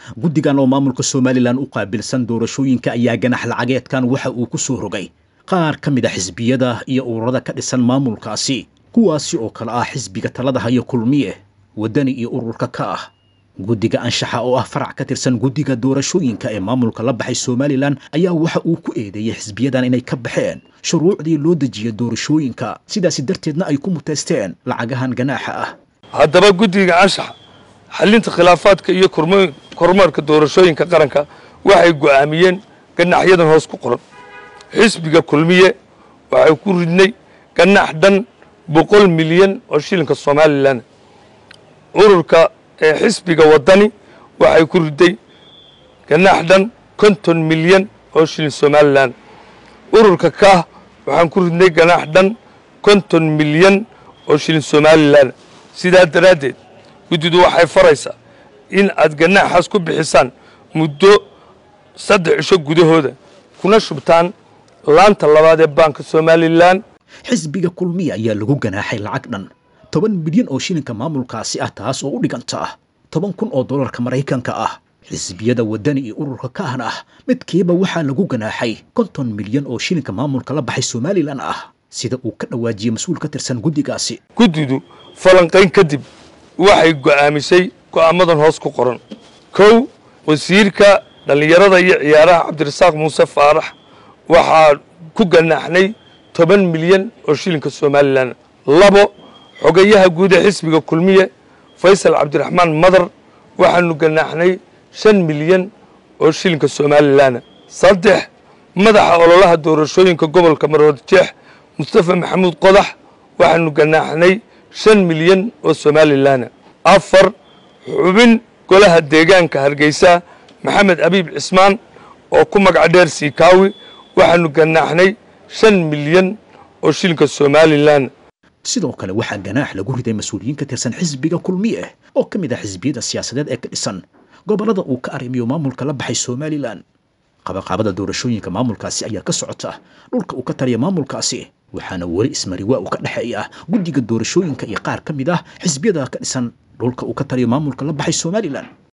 guddigan oo maamulka somalilan u qaabilsan doorashooyinka ayaa ganax lacageedkan waxa uu ku soo rogay qaar ka mid a xisbiyada iyo ururada ka dhisan maamulkaasi kuwaasi oo kale ah xisbiga talada hayo kulmiye waddani iyo ururka ka ah guddiga anshaxa oo ah farac ka tirsan guddiga doorashooyinka ee maamulka la baxay somalilan ayaa waxa uu ku eedeeyey xisbiyadan inay ka baxeen shuruucdii loo dejiyay doorashooyinka sidaasi darteedna ay ku muteysteen lacagahan ganaaxa ah haddaba guddiga anshaxa xallinta khilaafaadka iyo kormeerka doorashooyinka qaranka waxay go'aamiyeen ganaxyadan hoos ku qoran xisbiga kulmiye waxay ku ridnay ganax dhan boqol milyan oo shilinka somalilan ururka ee xisbiga waddani waxay ku riday ganax dhan konton milyan oo shilin somalilan ururka kaah waxaan ku ridnay ganax dhan konton milyan oo shilin somalilan sidaa daraaddeed guddidu waxay faraysaa in aad ganaaxaas ku bixisaan muddo saddex cisho gudahooda kuna shubtaan laanta labaad ee baanka somalilan xisbiga kulmiya ayaa lagu ganaaxay lacag dhan toban milyan oo shilinka maamulkaasi ah taas oo u dhiganta ah toban kun oo dollarka maraykanka ah xisbiyada waddani iyo ururka kaahna ah midkiiba waxaa lagu ganaaxay konton milyan oo shilinka maamulka la baxay somalilan ah sida uu ka dhawaajiyey mas-uul ka tirsan guddigaasi guddidu falanqayn kadib waxay go'aamisay go'aamadan hoos ku qoran kow wasiirka dhallinyarada iyo ciyaaraha cabdirasaaq muuse faarax waxaa ku ganaaxnay toban milyan oo shilinka somalilan labo xogayaha guud ee xisbiga kulmiye faysal cabdiraxmaan madar waxaanu ganaaxnay shan milyan oo shilinka somalilan saddex madaxa ololaha doorashooyinka gobolka maroodjeex mustafa maxamuud qodax waxaanu ganaaxnay shan milyan oo somalilan afar xubin golaha deegaanka hargeysa maxamed abiib cismaan oo ku magac dheer siikaawi waxaanu ganaaxnay shan milyan oo shilinka somalilan sidoo kale waxaa ganaax lagu riday mas-uuliyiin ka tirsan xisbiga kulmiye oo ka mid ah xisbiyada siyaasadeed ee ka dhisan gobollada uu ka arrimiyo maamulka la baxay somalilan qabaqaabada doorashooyinka maamulkaasi ayaa ka socota dhulka uu ka taliya maamulkaasi waxaana weli ismariwaa uu ka dhexeeya guddiga doorashooyinka iyo qaar ka mid ah xisbiyada ka dhisan dhulka uu ka taliyo maamulka la baxay somalilan